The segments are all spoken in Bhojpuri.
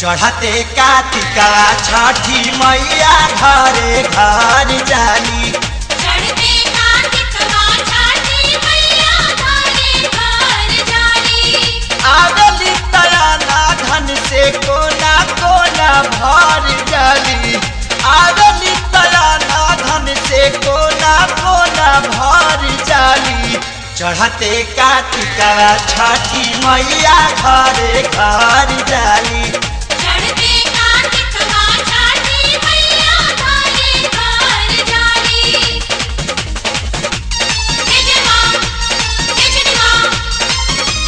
चढ़ते कार्तिका छठी मैया घरे घर जाली चढ़ते कार्तिकवा छठी मैया घरे घर जाली आगली तयाना धन से कोना कोना भर जाली आगली तयाना धन से कोना कोना भर जाली चढ़ते कार्तिका छठी मैया घरे घर जाली चढ़ते कार्तिकवा छठी मैया घरे घर जाली जय जय मां जय जय मां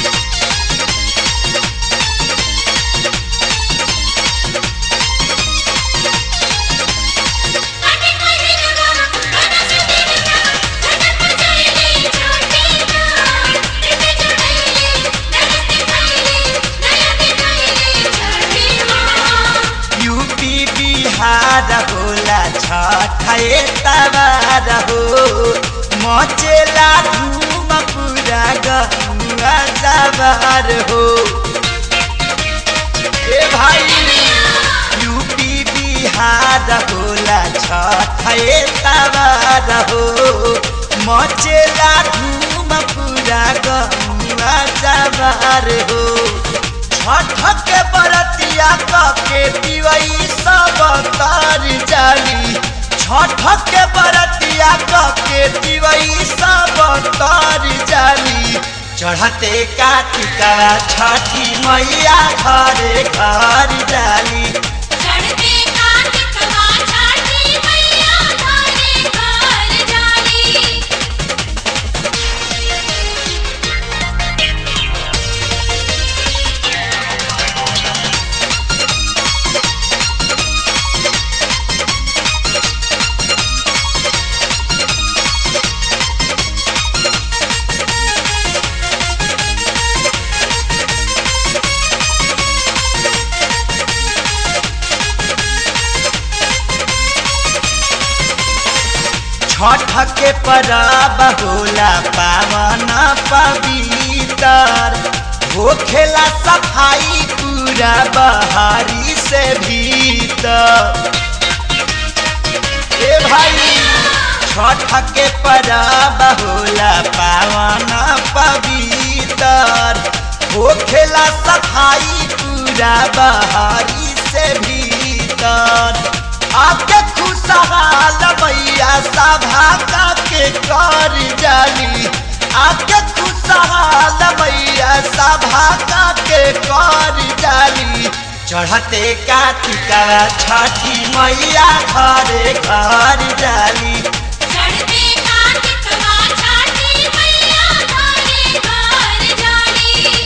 काटे काहे जगा गाना सुनते जगा झटक बजाइले छोटी नार इते चढ़ाइले नरस्ते खाइले नया दिखाइले छठी मां यूपी बिहार होला छठे तबार हो मचेला धूम पूरा गहुआ जबार हो ए भाई यूपी बिहार होला छठे तबार हो मचेला धूम पूरा गहुआ जबार हो छठ के बरतिया के पिवई सब तार जाली छठ के बरतिया के पिवई सब तार जाली चढ़ते कार्तिका छठी मैया घरे घर जाली चढ़ते कार्तिकवा छठी मैया घरे घर जाली छठ के परब होला पावन पवित्र होखेला सफाई पूरा बहारी से भीतर ए भाई छठ के परब होला पावन पवित्र होखेला सफाई पूरा बहारी से भीतर आके खुशहाल मैया सभा का के कर जाली आके खुशहाल मैया सभा का के कर जाली चढ़ते कार्तिका छठी मैया घरे घर जाली चढ़ते कार्तिकवा छठी मैया घरे घर जाली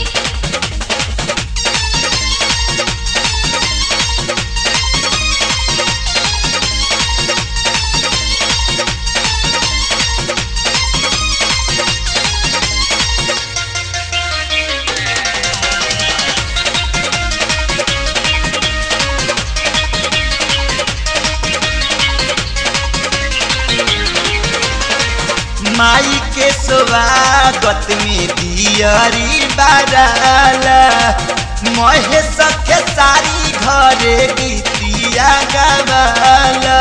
माई के स्वागत में दियरी बाराला महेश के सारी घरे गीतिया गवाला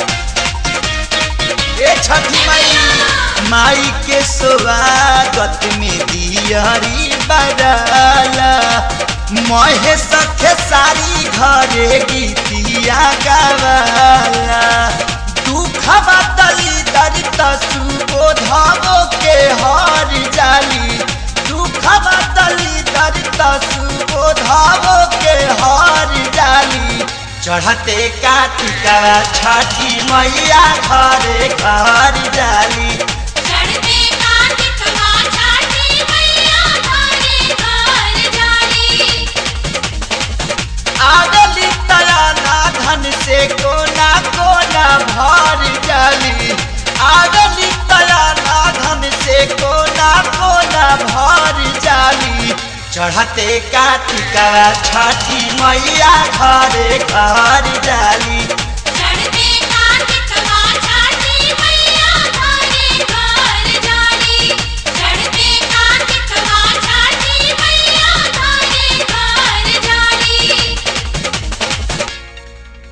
ए छठी माई माई के स्वागत में दियरी बाराला महेश के सारी घरे गीतिया गवाला दुखवा दली दरित सुबोधवो के हर जाली दुखवा दली दरित सुबोधवो के हर जाली चढ़ते कार्तिका छठी मैया घरे घर जाली चढ़ते कार्तिकवा छठी मैया घरे घर जाली आगली तयाना धन से कोना कोना भर जाली आगली तयाना धन से कोना कोना भर जाली चढ़ते कार्तिका छठी मैया घरे घर जाली